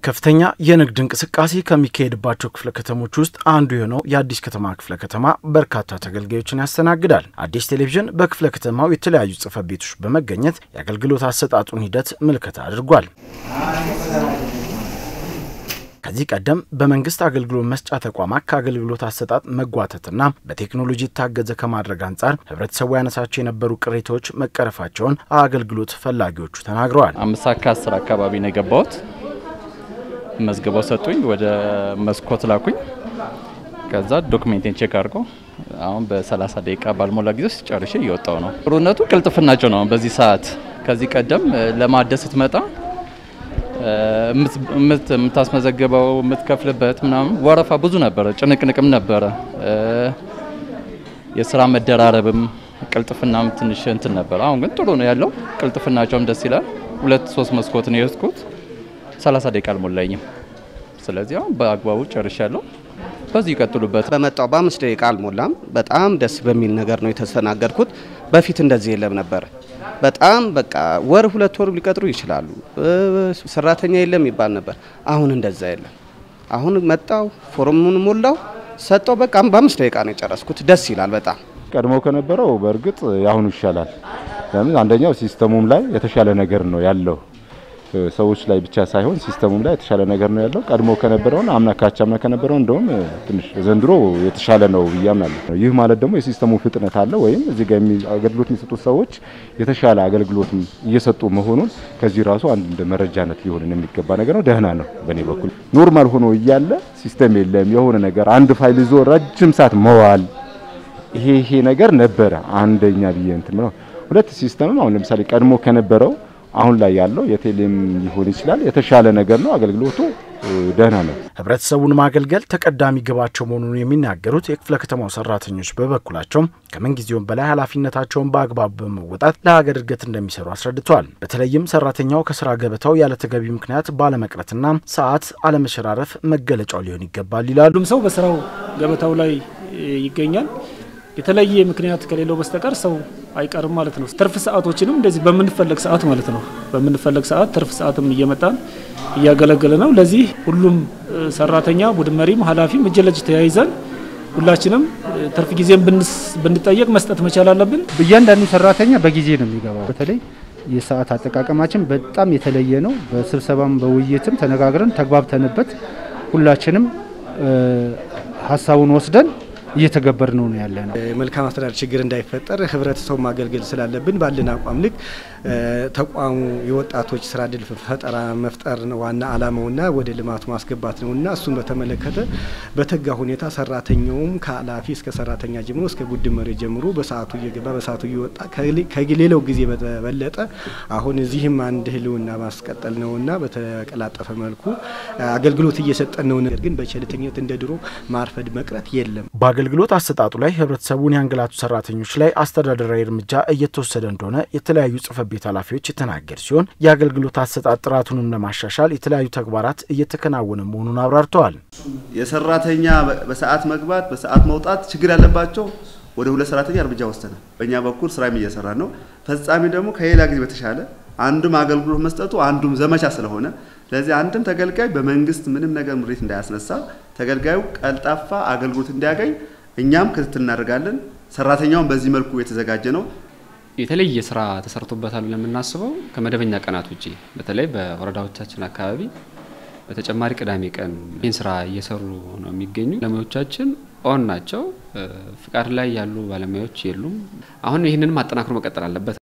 ከፍተኛ የንግድ እንቅስቃሴ ከሚካሄድባቸው ክፍለ ከተሞች ውስጥ አንዱ የሆነው የአዲስ ከተማ ክፍለ ከተማ በርካታ ተገልጋዮችን ያስተናግዳል። አዲስ ቴሌቪዥን በክፍለ ከተማው የተለያዩ ጽሕፈት ቤቶች በመገኘት የአገልግሎት አሰጣጡን ሂደት ምልከታ አድርጓል። ከዚህ ቀደም በመንግስት አገልግሎት መስጫ ተቋማት ከአገልግሎት አሰጣጥ መጓተትና በቴክኖሎጂ የታገዘ ከማድረግ አንጻር ህብረተሰቡ ያነሳቸው የነበሩ ቅሬታዎች መቀረፋቸውን አገልግሎት ፈላጊዎቹ ተናግረዋል። አምስት ሰዓት ከአስር አካባቢ ነው የገባሁት። መዝግበው ሰጡኝ። ወደ መስኮት ላኩኝ። ከዛ ዶክሜንቴን ቼክ አድርጎ አሁን በ30 ደቂቃ ባልሞላ ጊዜ ውስጥ ጨርሼ እየወጣው ነው። ጥሩነቱ ቅልጥፍናቸው ነው። በዚህ ሰዓት ከዚህ ቀደም ለማደስ ስትመጣ የምታስመዘግበው የምትከፍልበት ምናምን ወረፋ ብዙ ነበረ፣ ጭንቅንቅም ነበረ፣ የስራ መደራረብም ቅልጥፍናም ትንሽ እንትን ነበረ። አሁን ግን ጥሩ ነው ያለው። ቅልጥፍናቸውም ደስ ይላል። ሁለት ሶስት መስኮት ነው የወስድኩት። 30 ደቂቃ አልሞላኝም። ስለዚህ አሁን በአግባቡ ጨርሻለሁ። በዚህ ይቀጥሉበት። በመጣው በአምስት ደቂቃ አልሞላም። በጣም ደስ በሚል ነገር ነው የተስተናገድኩት። በፊት እንደዚህ የለም ነበር። በጣም በቃ ወር ሁለት ወር ሊቀጥሩ ይችላሉ። ሰራተኛ የለም ይባል ነበር። አሁን እንደዛ የለም። አሁን መጣው ፎርሙን ሞላው ሰጠው። በቃ በአምስት ደቂቃ ነው የጨረስኩት። ደስ ይላል በጣም ቀድሞ ከነበረው በእርግጥ የአሁኑ ይሻላል። ለምን አንደኛው ሲስተሙም ላይ የተሻለ ነገር ነው ያለው ሰዎች ላይ ብቻ ሳይሆን ሲስተሙም ላይ የተሻለ ነገር ነው ያለው። ቀድሞ ከነበረውን አምና ካቻምና ከነበረው እንደውም ትንሽ ዘንድሮ የተሻለ ነው ብዬ አምናለሁ። ይህ ማለት ደግሞ የሲስተሙ ፍጥነት አለ ወይም እዚህ ጋር አገልግሎት የሚሰጡት ሰዎች የተሻለ አገልግሎት እየሰጡ መሆኑን ከዚህ ራሱ አንድ እንደ መረጃነት ሊሆንን የሚገባ ነገር ነው። ደህና ነው። በእኔ በኩል ኖርማል ሆኖ እያለ ሲስተም የለም የሆነ ነገር አንድ ፋይል ይዞ ረጅም ሰዓት መዋል ይሄ ይሄ ነገር ነበረ አንደኛ ብዬ እንትን ነው። ሁለት ሲስተምም አሁን ለምሳሌ ቀድሞ ከነበረው አሁን ላይ ያለው የቴሌም ሊሆን ይችላል የተሻለ ነገር ነው። አገልግሎቱ ደህና ነው። ህብረተሰቡን ማገልገል ተቀዳሚ ግባቸው መሆኑን የሚናገሩት የክፍለ ከተማው ሰራተኞች በበኩላቸው ከምንጊዜውም በላይ ኃላፊነታቸውን በአግባቡ በመወጣት ለሀገር እድገት እንደሚሰሩ አስረድተዋል። በተለይም ሰራተኛው ከስራ ገበታው ያለ ተገቢ ምክንያት ባለመቅረትና ሰዓት አለመሸራረፍ መገለጫው ሊሆን ይገባል ይላሉ። ሁሉም ሰው በስራው ገበታው ላይ ይገኛል። የተለየ ምክንያት ከሌለው በስተቀር ሰው አይቀርም ማለት ነው። ትርፍ ሰዓቶችንም እንደዚህ በምንፈለግ ሰዓት ማለት ነው በምንፈለግ ሰዓት ትርፍ ሰዓትም እየመጣን እያገለገለ ነው። ለዚህ ሁሉም ሰራተኛ ቡድን መሪም ኃላፊም እጅ ለእጅ ተያይዘን ሁላችንም ትርፍ ጊዜም ብንጠየቅ መስጠት መቻል አለብን። እያንዳንዱ ሰራተኛ በጊዜ ነው የሚገባው። በተለይ የሰዓት አጠቃቀማችን በጣም የተለየ ነው። በስብሰባም በውይይትም ተነጋግረን ተግባብተንበት ሁላችንም ሀሳቡን ወስደን እየተገበር ነው ነው ያለ ነው። መልካም አስተዳደር ችግር እንዳይፈጠር ህብረተሰቡ ማገልገል ስላለብን ባለን አቋም ልክ ተቋሙ የወጣቶች ስራ እድል ፈጠራ መፍጠር ዋና አላማውና ወደ ልማቱ ማስገባት ነውና እሱን በተመለከተ በተጋ ሁኔታ ሰራተኛውም ከኃላፊ እስከ ሰራተኛ ጀምሮ እስከ ቡድን መሪ ጀምሮ በሰዓቱ እየገባ በሰዓቱ እየወጣ ከሌላው ጊዜ በተበለጠ አሁን እዚህም አንድ ህልውና ማስቀጠል ነውና በተቀላጠፈ መልኩ አገልግሎት እየሰጠን ነው። ነገር ግን በቸልተኝነት እንደ ድሮ ማርፈድ መቅረት የለም። በአገልግሎት አሰጣጡ ላይ ህብረተሰቡን ያንገላቱ ሰራተኞች ላይ አስተዳደራዊ እርምጃ እየተወሰደ እንደሆነ የተለያዩ ጽሕፈት ቤት ኃላፊዎች የተናገር ሲሆን የአገልግሎት አሰጣጥ ጥራቱንም ለማሻሻል የተለያዩ ተግባራት እየተከናወነ መሆኑን አብራርተዋል። የሰራተኛ በሰዓት መግባት በሰዓት መውጣት ችግር ያለባቸው ወደ ሁለት ሰራተኛ እርምጃ ወስደናል። በእኛ በኩል ስራም እየሰራ ነው። ፈጻሚ ደግሞ ከሌላ ጊዜ በተሻለ አንዱም አገልግሎት መስጠቱ አንዱም ዘመቻ ስለሆነ ለዚህ አንድም ተገልጋይ በመንግስት ምንም ነገር ምሬት እንዳያስነሳ ተገልጋዩ ቀልጣፋ አገልግሎት እንዲያገኝ እኛም ክትትል እናደርጋለን። ሰራተኛውን በዚህ መልኩ የተዘጋጀ ነው። የተለየ ስራ ተሰርቶበታል ብለን የምናስበው ከመደበኛ ቀናት ውጭ በተለይ በወረዳዎቻችን አካባቢ በተጨማሪ ቅዳሜ ቀን ይህን ስራ እየሰሩ ነው የሚገኙ ባለሙያዎቻችን ኦን ናቸው። ፍቃድ ላይ ያሉ ባለሙያዎች የሉም። አሁን ይህንንም አጠናክሮ መቀጠል አለበት።